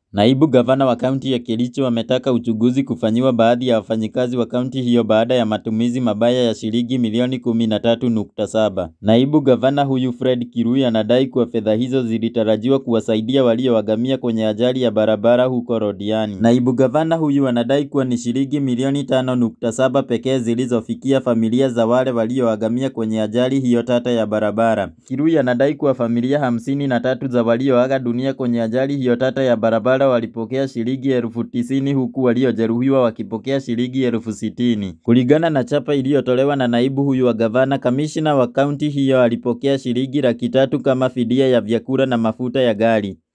Naibu gavana wa kaunti ya Kericho ametaka uchunguzi kufanyiwa baadhi ya wafanyikazi wa kaunti hiyo baada ya matumizi mabaya ya shilingi milioni kumi na tatu nukta saba. Naibu gavana huyu Fred Kirui anadai kuwa fedha hizo zilitarajiwa kuwasaidia walioangamia kwenye ajali ya barabara huko Londiani. Naibu gavana huyu anadai kuwa ni shilingi milioni tano nukta saba pekee zilizofikia familia za wale walioangamia kwenye ajali hiyo tata ya barabara. Kirui anadai kuwa familia hamsini na tatu za walioaga dunia kwenye ajali hiyo tata ya barabara walipokea shilingi elfu tisini huku waliojeruhiwa wakipokea shilingi elfu sitini. Kulingana na chapa iliyotolewa na naibu huyu wa gavana, kamishna wa kaunti hiyo alipokea shilingi laki tatu kama fidia ya vyakula na mafuta ya gari.